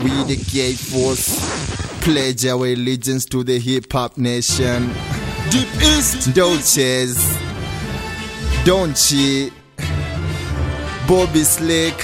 We the gay force pledge our allegiance to the hip hop nation. Deep East, Dolces, don't cheat. Bobby Slick.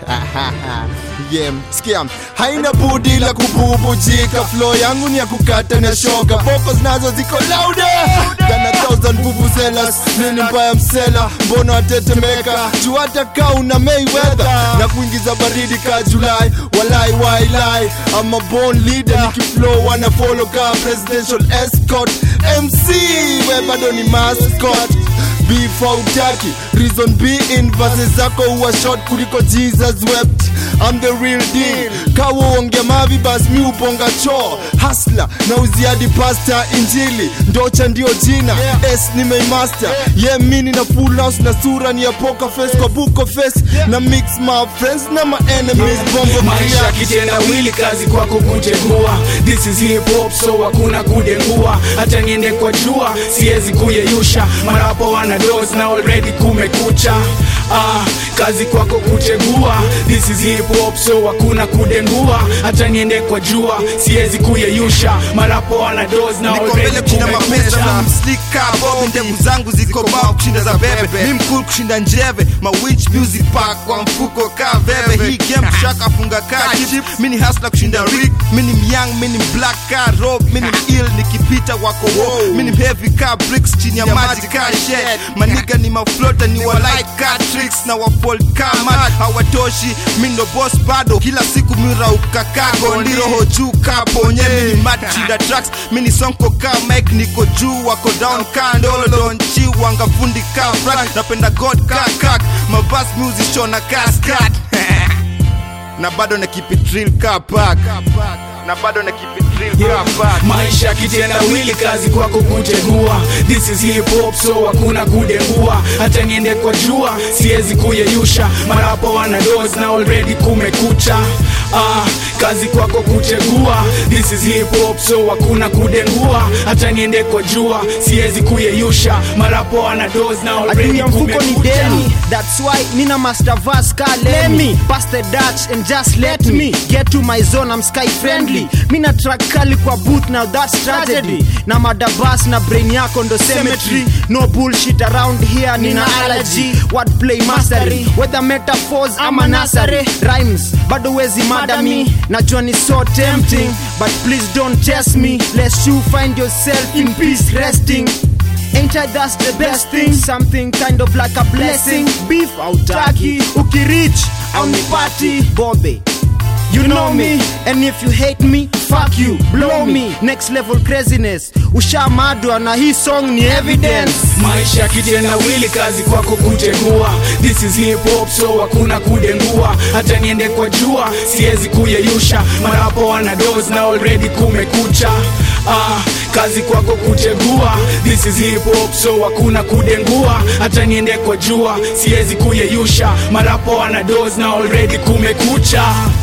yeah, skia haina budi la kububujika flow yangu ni ya kukata na shoka vocals nazo ziko louder than a thousand vuvuzelas nini mbaya msela mbona watetemeka juu hata kaa una Mayweather na kuingiza baridi ka Julai walai wailai I'm a born leader nikiflow wana follow ka presidential escort MC we bado ni mascot beef hautaki reason be in verses zako huwa short kuliko jesus wept I'm the real deal kawa uongea mavi bas mi uponga choo hasla na uziadi pasta injili ndocha ndio jina s nimeimaster ye yeah, mini na full house na sura ni ya poker face kwa buko face na mix my friends na my enemies bombo maisha clear. kitenda wili kazi kwako kutegua this is hip hop so hakuna kudengua hata niende kwa jua siwezi kuyeyusha marapo wana dos na already kumekucha ah, kazi kwako kutegua this is hip hop so hakuna kudengua hata niende kwa jua siwezi kuyeyusha marapo wana dos na niko mbele already kushinda mapesa kumekucha na mslika bob ndevu zangu ziko bao kushinda za bebe mi mkulu kushinda njeve ma winch music park kwa mfuko ka veve hii game shaka funga ka chip mi ni hasla kushinda rick mi ni myang mi ni black ka rob mi ni ill nikipita wako wo mi ni heavy ka bricks chini ya maji ka shed maniga ni maflota ni wa light ka tricks na wafol ka mat hawatoshi mi ndo boss bado kila siku mirauka kago ndiroho juu ka ponye mi ni mat kushinda tracks mi ni sonko ka mike niko juu wako down ka ndolo donchi wanga fundi ka frank napenda god ka kak mabas music shona ka skat na bado na keep it real ka pack na bado na keep it real ka pack maisha kitenda wili kazi kwako kutegua this is hip hop so hakuna kudengua hata niende kwa jua siwezi kuyeyusha marapo wana dos na already kumekucha ah, kazi kwako kutegua this is hip hop so hakuna kudengua hata niende kwa jua siwezi kuyeyusha marapo wana dos na adui already ya mfuko ni kumekucha deni that's why nina master vas ka lemi pass the dutch and just let me get to my zone I'm sky friendly mina track kali kwa booth now that's tragedy na madabas na brain yako ndo cemetery no bullshit around here nina allergy wordplay mastery whether metaphors ama nasare rhymes bado wezi mada me najua ni so tempting but please don't test me lest you find yourself in peace resting Ain't I that's the best thing? Something kind of like a blessing. Beef autaki, ukirich au nipati Bobe. You know me, and if you hate me, fuck you, blow me. Next level craziness. Ushamadwa na hii song ni evidence. maisha kitenda wili kazi kwako kutegua this is hip hop so hakuna kudengua hata niende kwa jua siwezi kuyeyusha marapo wana dos na already kumekucha ah, kazi kwako kutegua this is hip hop so hakuna kudengua hata niende kwa jua siwezi kuyeyusha marapo wana dos na already kumekucha